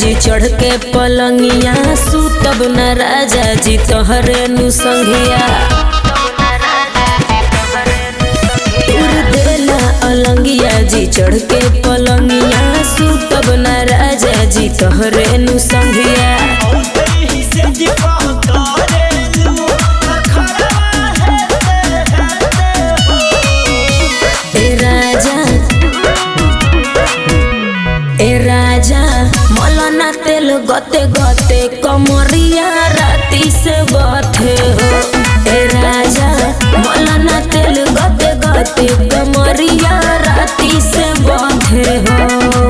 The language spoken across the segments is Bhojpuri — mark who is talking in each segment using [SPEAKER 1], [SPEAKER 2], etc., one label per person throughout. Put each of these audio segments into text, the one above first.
[SPEAKER 1] जी चढ़ के पलंगिया सुतब न राजा जी तोहरे नु संघिया तुर देला अलंगिया जी चढ़ के पलंगिया सुतब न राजा जी तोहरे नु संघिया ए राजा ए राजा मौलाना तेल गते गते कमरिया राती से बथे हो ए राजा मौलाना तेल गते गते कमरिया राती से बथे हो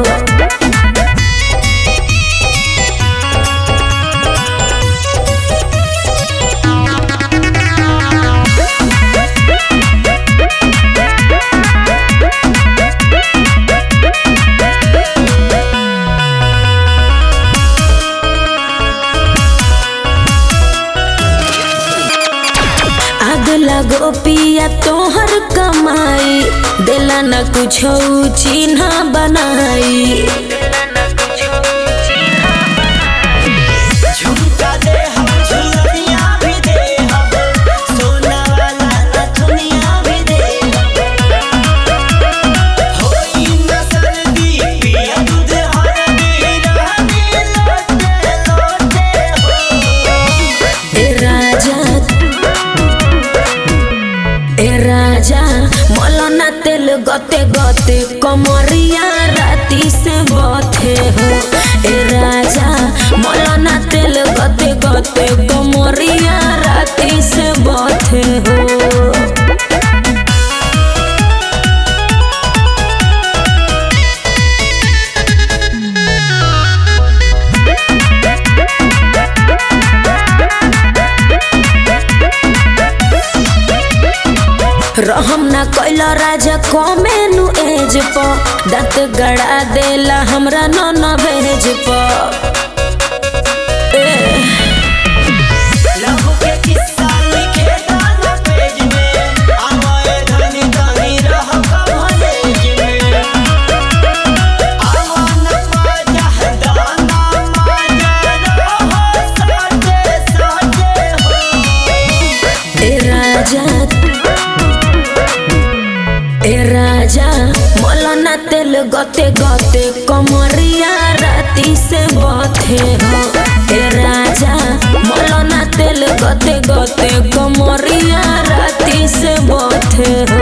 [SPEAKER 1] आग लगो पिया तोहर कमाई दिला न कुछ चिन्ह बनाई
[SPEAKER 2] झुमका दे हम झुलनिया भी दे हम सोना वाला नथुनिया भी दे होई न सर्दी पिया दूध हरदी रानी लोटे लोटे हो
[SPEAKER 1] ए राजा ए राजा मौलाना तेल गते गते कमरिया राती से बथे हो ए राजा मौलाना तेल गते गते कमरिया राती से बथे हो रहम ना कैला राजा कमेनु एज प दांत गड़ा देला हमरा न न भेज प ए,
[SPEAKER 2] लहू के किस्सा लिखे गाना पेज में आवाए धनी धनी रह कॉलेज में आवन माजा दाना माजा रहो साथे साथे हो
[SPEAKER 1] ए राजा ए राजा मौलाना तेल गते गते कमरिया राती से बथे हो ए राजा मौलाना तेल गते गते कमरिया राती से बथे हो